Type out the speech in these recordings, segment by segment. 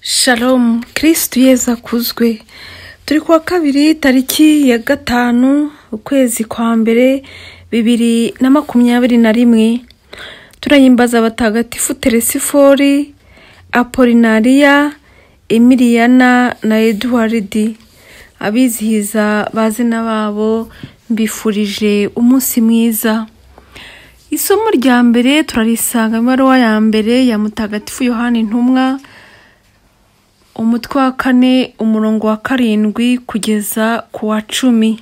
shalomu kirisitu yeza akuzwe turi kuwa kabiri tariki ya gatanu ukwezi kwa mbere bibiri na makumyabiri na rimwe turayimbaza abatagatifu teresifori apolinariya emiriyana na eduwaridi abizihiza bazina babo mbifurije umunsi mwiza isomo rya mbere turarisanga mu ibaruwa ya mbere ya mutagatifu yohani intumwa umutwe wa kane umurongo wa karindwi kugeza ku wa cumi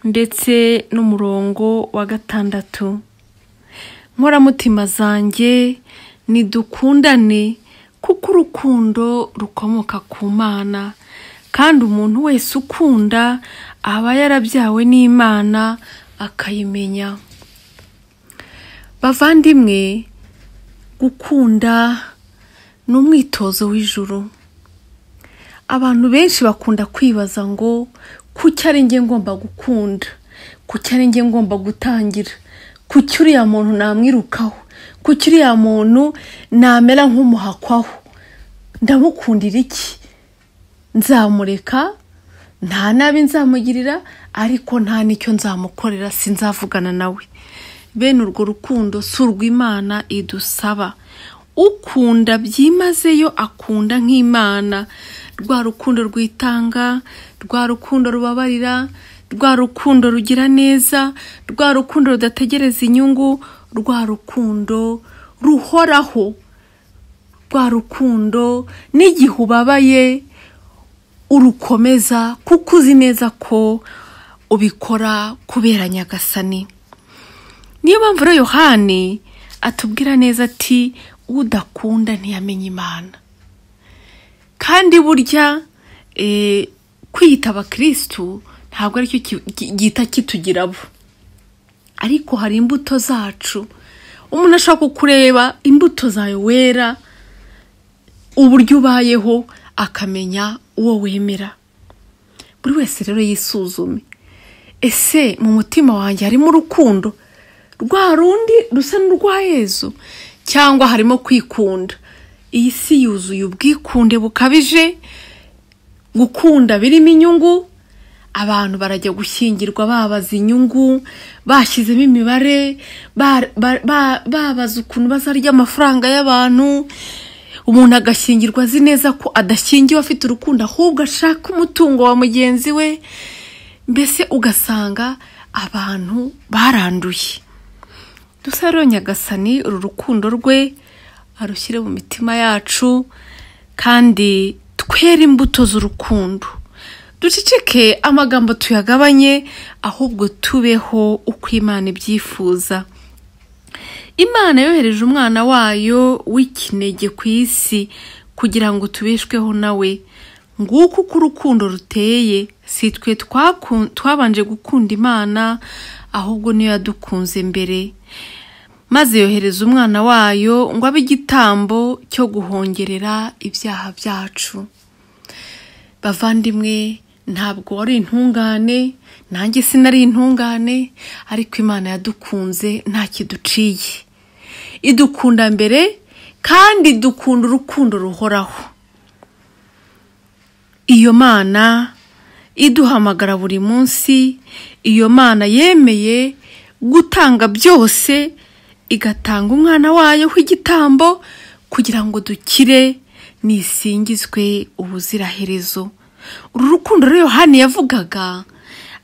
ndetse n'umurongo wa gatandatu nkoramutima zanjye ntidukundane kuko urukundo rukomoka ku mana kandi umuntu wese ukunda aba yarabyawe n'imana akayimenya bavandimwe gukunda ni umwitozo w'ijuru abantu benshi bakunda kwibaza ngo kuki ari njye ngomba gukunda kuki ari njye ngomba gutangira kuki uriya muntu namwirukaho kuki uriya muntu namera nk'umuhakwaho ndamukundira iki nzamureka nta nabi nzamugirira ariko nta n'icyo nzamukorera sinzavugana nawe bene urwo rukundo si urw'imana idusaba ukunda byimazeyo akunda nk'imana rwa rukundo rwitanga rwa rukundo rubabarira rwa rukundo rugira neza rwa rukundo rudategereza inyungu rwa rukundo ruhoraho rwa rukundo n'igihe ubabaye urukomeza kuko uzi neza ko ubikora kubera nyagasani niyo mpamvu rero yohani atubwira neza ati udakunda ntiyamenya imana kandi burya kwiyita abakirisitu ntabwo aricyo gihita kitugira abo ariko hari imbuto zacu umuntu ashaka kureba imbuto zawe wera uburyo ubayeho akamenya uwo wemera buri wese rero yisuzume ese mu mutima wanjye harimo urukundo rwa rundi rusa n'urwa yezu cyangwa harimo kwikunda iyi si yuzuye ubwikunde bukabije gukunda birimo inyungu abantu barajya gushyingirwa babaza inyungu bashyizemo imibare babaza ukuntu bazarya amafaranga y'abantu umuntu agashyingirwa azi neza ko adashyingiwe afite urukundo ahubwo ashaka umutungo wa mugenzi we mbese ugasanga abantu baranduye dusaro nyagasani uru rukundo rwe arushyire mu mitima yacu kandi twere imbuto z'urukundo duceceke amagambo tuyagabanye ahubwo tubeho uko imana ibyifuza imana yohereje umwana wayo w'ikinege ku isi kugira ngo tubeshweho nawe nguko uko urukundo ruteye si twe twabanje gukunda imana ahubwo niyo yadukunze mbere maze yohereza umwana wayo ngo abe igitambo cyo guhongerera ibyaha byacu bavandimwe ntabwo wari intungane nanjye sinari intungane ariko imana yadukunze nta kiduciye idukunda mbere kandi dukunda urukundo ruhoraho iyo mana iduhamagara buri munsi iyo mana yemeye gutanga byose igatanga umwana wayo w'igitambo kugira ngo dukire nisingizwe ubuziraherezo uru rukundo rero yohani yavugaga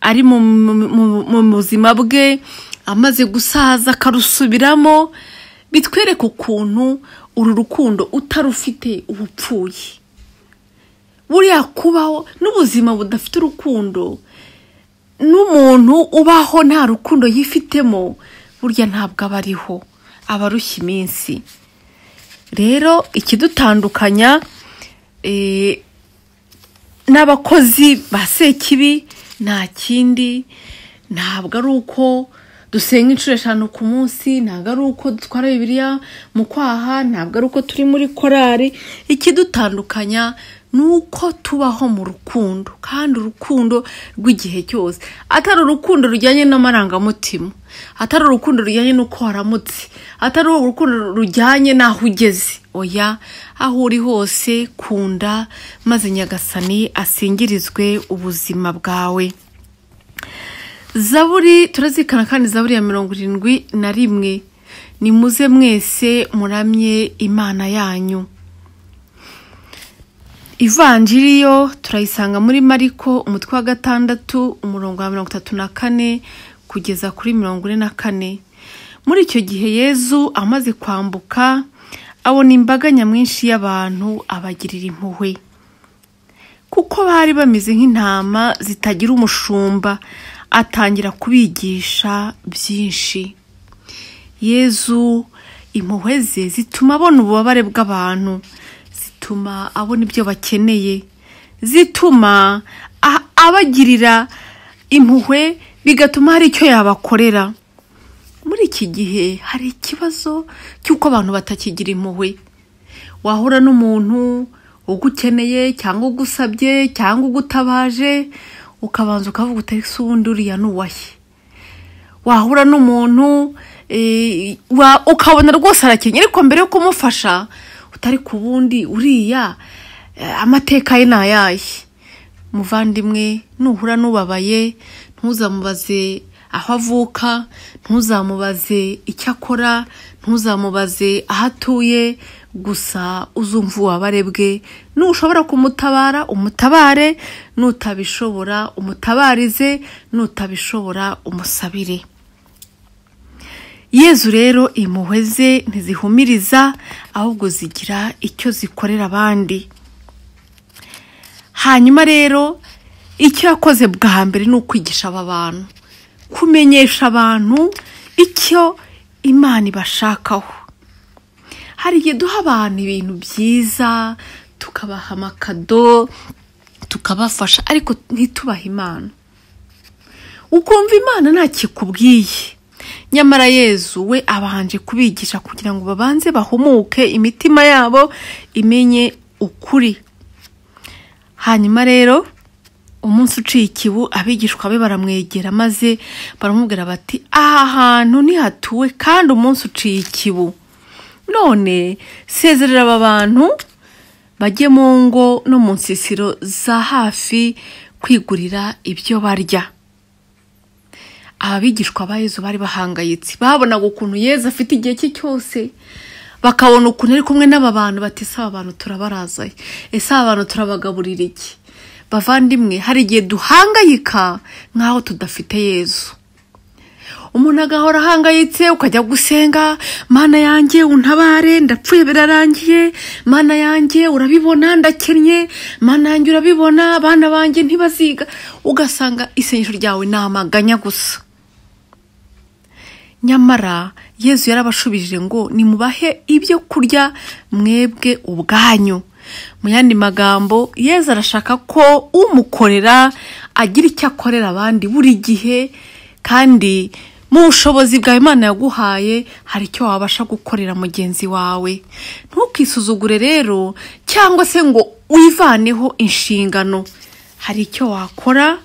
ari mu buzima bwe amaze gusaza akarusubiramo bitwereka ukuntu uru rukundo utarufite ubupfuye buriya kubaho n'ubuzima budafite urukundo n'umuntu ubaho nta rukundo yifitemo burya ntabwo aba ariho aba arushya iminsi rero ikidutandukanya n'abakozi ba sekibi nta kindi ntabwo ari uko dusenga inshuro eshanu ku munsi ntabwo ari uko dutwara bibiriya mu kwaha ntabwo ari uko turi muri korari ikidutandukanya ni uko tubaho mu rukundo kandi urukundo rw'igihe cyose atari urukundo rujyanye n'amarangamutima atari urukundo rujyanye n'uko waramutse atari urukundo rujyanye n'aho ugeze oya aho uri hose kunda maze nyagasani asingirizwe ubuzima bwawe zaburi turazikana kandi zaburi ya mirongo irindwi na rimwe ni muze mwese muramye imana yanyu ivanjiri yo turayisanga muri mariko umutwe wa gatandatu umurongo wa mirongo itatu na kane kugeza kuri mirongo ine na kane muri icyo gihe yezu amaze kwambuka abona imbaga nyamwinshi y'abantu abagirira impuhwe kuko bari bameze nk'intama zitagira umushumba atangira kubigisha byinshi yezu impuhwe ze zituma abona ububabare bw'abantu zituma abona ibyo bakeneye zituma a- abagirira impuhwe bigatuma hari icyo yabakorera muri iki gihe hari ikibazo cy'uko abantu batakigira impuhwe wahura n'umuntu ugukeneye cyangwa ugusabye cyangwa ugutabaje ukabanza ukavuga utari se ubundi uriya n'uwahe wahura n'umuntu eh, wa- ukabona rwose arakenye ariko mbere yo kumufasha utari ku wundi uriya eh, amateka ye ni ayahe muvandimwe nuhura n'ubabaye ntuzamubaze aho avuka ntuzamubaze icyo akora ntuzamubaze aho atuye gusa uzumva ububabare bwe nushobora kumutabara umutabare nutabishobora umutabarize nutabishobora umusabire yezu rero impuhwe ze ntizihumiriza ahubwo zigira icyo zikorera abandi hanyuma rero icyo yakoze bwa mbere ni ukwigisha aba bantu kumenyesha abantu icyo imana ibashakaho hari igihe duha abantu ibintu byiza tukabaha amakado tukabafasha ariko ntitubahe imana ukumva imana ntakikubwiye nyamara yezu we abanje kubigisha kugira ngo babanze bahumuke imitima yabo imenye ukuri hanyuma rero umunsi uciye ikibu abigishwa be baramwegera maze baramubwira bati aha hantu ntihatuwe kandi umunsi uciye ikibu none sezerera aba bantu bajye mu ngo no mu nsisiro za hafi kwigurira ibyo barya ababigishwa ba yezu bari bahangayitse babonaga ukuntu yezu afite igihe cye cyose bakabona ukuntu ari kumwe n'aba bantu bati ese aba bantu turabarazaye ese aba bantu turabagaburira iki bavandimwe hari igihe duhangayika nk'aho tudafite yezu umuntu agahora ahangayitse ukajya gusenga mana yanjye untabare ndapfuye birarangiye mana yanjye urabibona ndakennye mana yanjye urabibona abana banjye ntibaziga ugasanga isengesho ryawe ni amaganya gusa nyamara yezu yarabashubije ngo nimubahe ibyo kurya mwebwe ubwanyu mu yandi magambo yezu arashaka ko umukorera agira icyo akorera abandi buri gihe kandi mu bushobozi bwawe imana yaguhaye hari icyo wabasha gukorera mugenzi wawe ntukisuzugure rero cyangwa se ngo wivaneho inshingano hari icyo wakora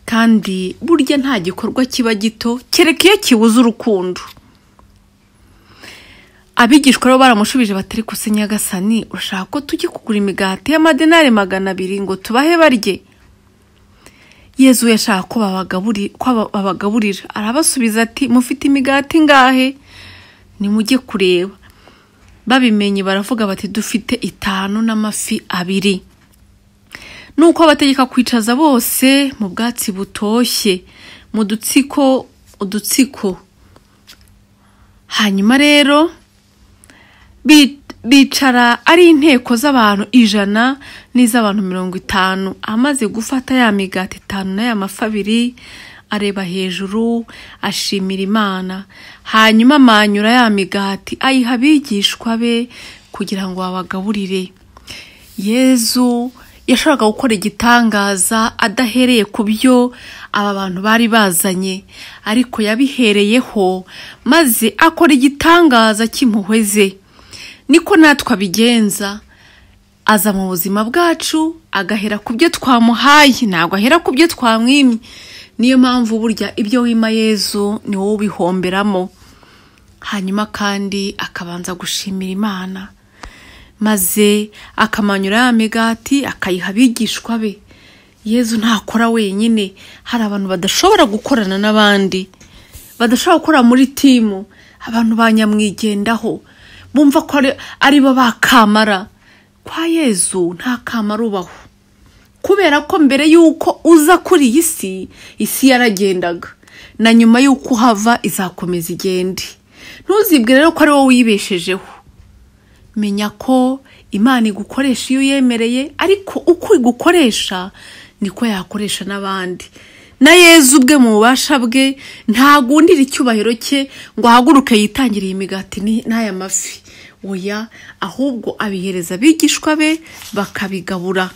kandi burya nta gikorwa kiba gito kereka iyo kibuze urukundo abigishwa rero baramushubije batari kuse nyagasani urashaka ko tujye kugura imigati y'amadenari magana abiri ngo tubahe barye yezu yashaka ko babagaburi- ko aba- babagaburira arabasubiza ati mufite imigati ngahe nimujye kureba babimenye baravuga bati dufite itanu n'amafi abiri nuko abategeka kwicaza bose mu bwatsi butoshye mu dutsiko udutsiko hanyuma rero bi- bicara ari inteko z'abantu ijana n'iz'abantu mirongo itanu amaze gufata ya migati itanu n'aya mafi abiri areba hejuru ashimira imana hanyuma amanyura ya migati ayiha abigishwa be kugira ngo babagaburire yezu yashakaga gukora igitangaza adahereye ku byo aba bantu bari bazanye ariko yabihereyeho maze akora igitangaza cy'impuhwe ze niko natwe abigenza aza mu buzima bwacu agahera ku byo twamuhaye ntabwo ahera ku byo twamwimye niyo mpamvu burya ibyo wima yezu ni wowe ubihomberamo hanyuma kandi akabanza gushimira imana maze akamanyura ya migati akayiha abigishwa be yezu ntakora wenyine hari abantu badashobora gukorana n'abandi badashobora gukora muri timu abantu banyamwigendaho bumva ko ari- ari bo bakamara kwa yezu nta kamara ubaho kubera ko mbere y'uko uza kuri iyi si isi yaragendaga na nyuma y'uko uhava izakomeza igende ntuzibwire rero ko ari wowe wibeshejeho menya ko imana igukoresha iyo uyemereye ariko uko igukoresha niko yakoresha n'abandi na yezu ubwe mu bubasha bwe ntagundira icyubahiro cye ngo ahaguruke yitangire iyi migati ni- n'aya mafi oya ahubwo abihereza abigishwa be bakabigabura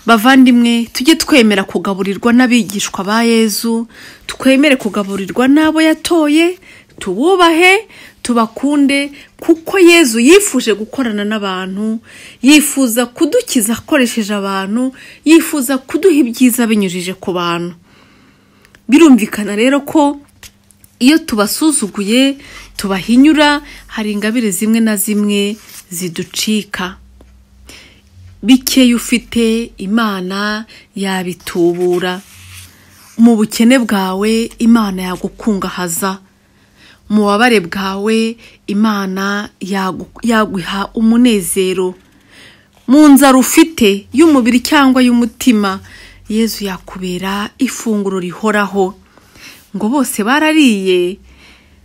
bavandimwe tujye twemera kugaburirwa n'abigishwa ba yezu twemere kugaburirwa n'abo yatoye tububahe tubakunde kuko yezu yifuje gukorana n'abantu yifuza kudukiza akoresheje abantu yifuza kuduha ibyiza binyujije ku bantu birumvikana rero ko iyo tubasuzuguye tubahinyura hari ingabire zimwe na zimwe ziducika bikeya ufite imana yabitubura mu bukene bwawe imana yagukungahaza mu bubabare bwawe imana yagu- yaguha umunezero mu nzara ufite y'umubiri cyangwa y'umutima yezu yakubera ifunguro rihoraho ngo bose barariye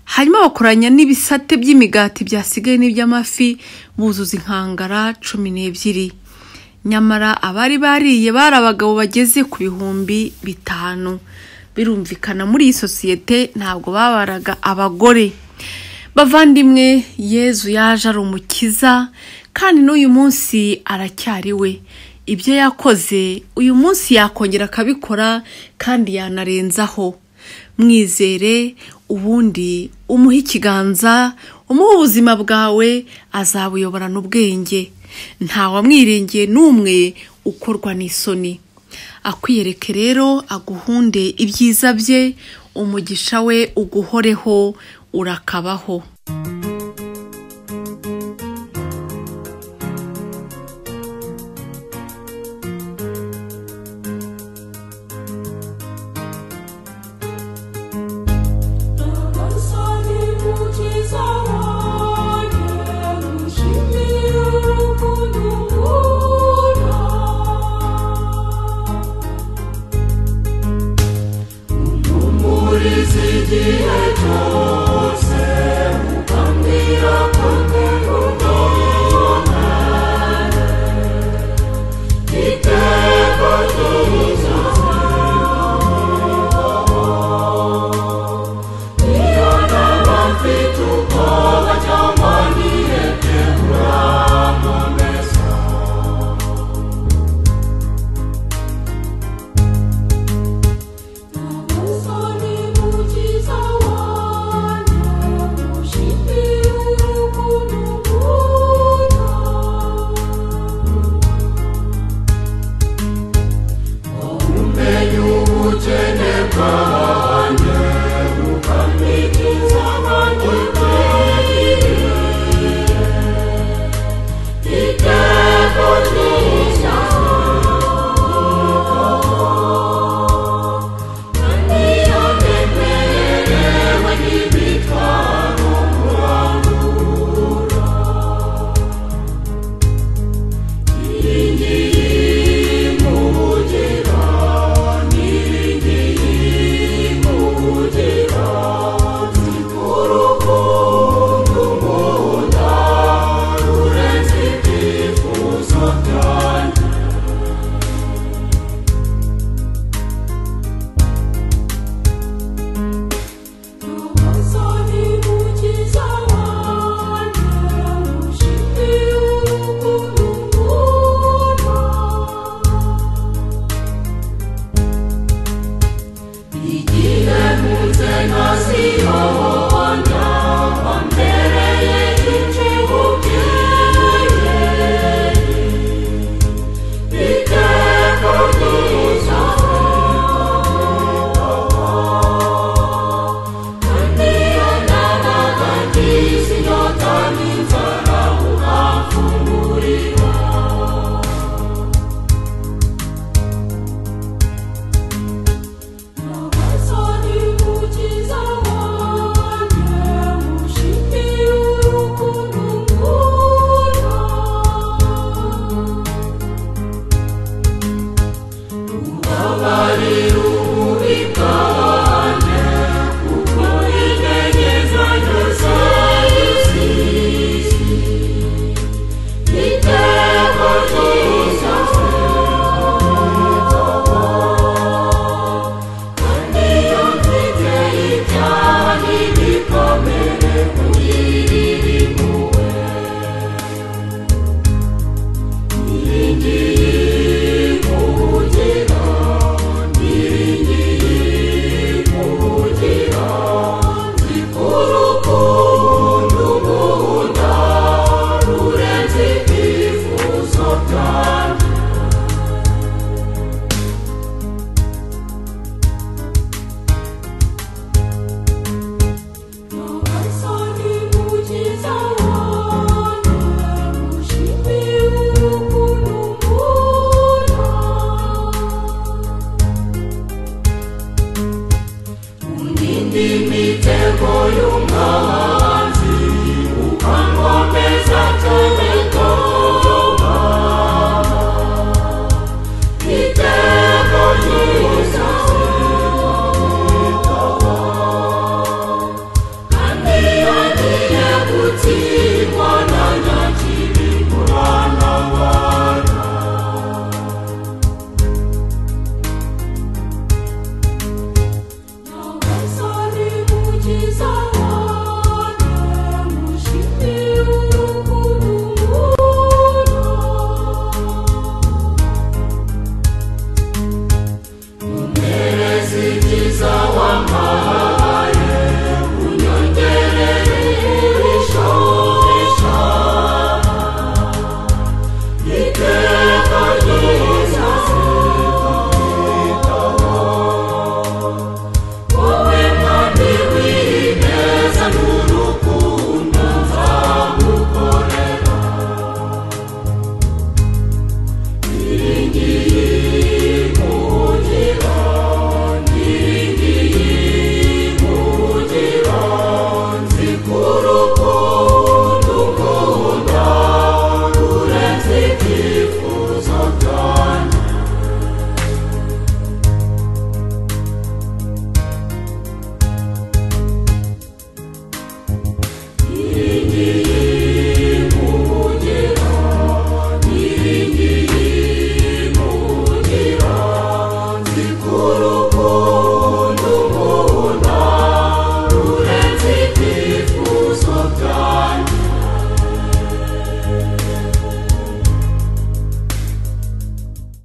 hanyuma bakoranya n'ibisate by'imigati byasigaye n'iby'amafi buzuza inkangara cumi n'ebyiri nyamara abari bariye bari abagabo bageze ku bihumbi bitanu birumvikana muri iyi sosiyete ntabwo babaraga abagore bavandimwe yezu yaje ari umukiza kandi n'uyu munsi aracyari we ibyo yakoze uyu munsi yakongera akabikora kandi yanarenzaho mwizere ubundi umuhe ikiganza umuhe ubuzima bwawe azabuyoborana ubwenge ntawamwiringiye n'umwe ukorwa n'isoni akwiyereke rero aguhunde ibyiza bye umugisha we uguhoreho urakabaho